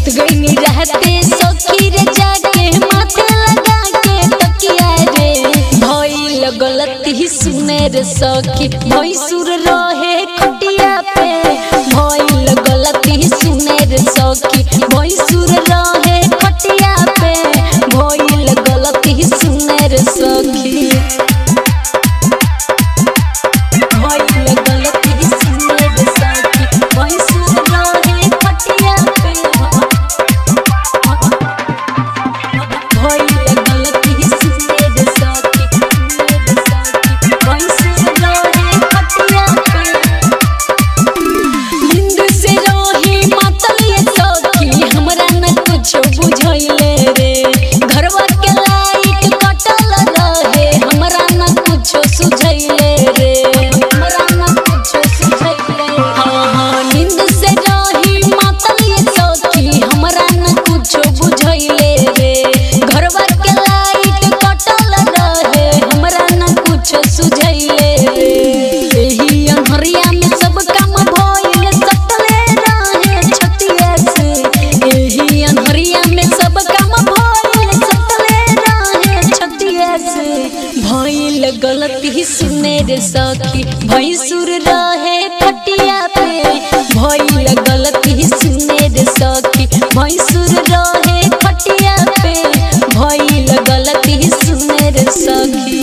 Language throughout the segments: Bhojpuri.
सुत गईनी रहते सखी रे जाके माथे लगा के तकिया रे भइल गलती सुने रे सखी भैसुर रहे खटिया पे भइल गलती सुने रे सखी भैसुर रहे खटिया पे भइल गलती सुने रे सखी भइल गलती सुने रे सखी भैसुर रहे खटिया पे भइल गलती सुने रे सखी सुने रे सखी भैसुर रहे खटिया पे नींद से रही मातल ये सखी हमरा न कुछो बुझैले रे घरवा के लाइट कटल रहे हमरा न कुछो सुझैले रे हमरा न कुछो सुझैले हाँ हाँ नींद से रही मातल ये सखी हमरा न कुछो बुझैले रे घरवा के लाइट कटल रहे हमरा न कुछो सुझैले रे एही अन्हरिया में सब काम भइल सकले रहे छतिया से एही अन्हरिया में सब काम भइल सकले रहे छतिया से भइल गलती सुने रे सखी भैसुर रहे खटिया पे भइल गलती सुने रे सखी भैसुर रहे खटिया पे भइल गलती सुने रे सखी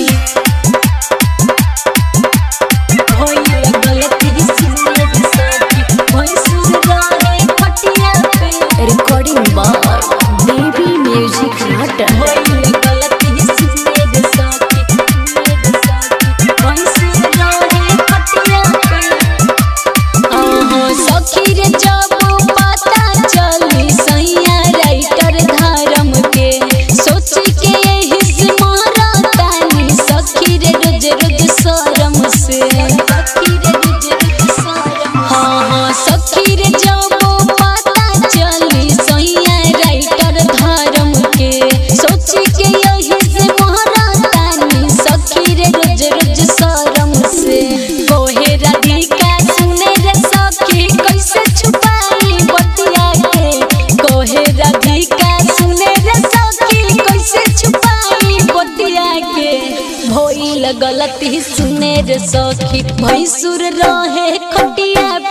भइल गलती सुने रे सखी भैसुर रहे खटिया पे recording by Baby Music Theater. भइल गलती सुने रे सखी सुने रे सखी भैसुर रहे खटिया पे आहा सखी रे जब पता चली सैया राइटर धर्म के सोच के यही से मारतानी सखी रे रोज रोज शरम से सखी रे रोज रोज शरम हाँ हाँ सखी रे जब पता चली सैया राइटर धर्म के सोच के यही से मारतानी सखी रे रोज रोज शरम से कोहे राधिका सुने रे सखी कैसे छुपाई बतिया के कोहे राधिका सुने रे सखी कैसे छुपाई बतिया के भइल गलती सुने रे सखी भैसुर रहे खटिया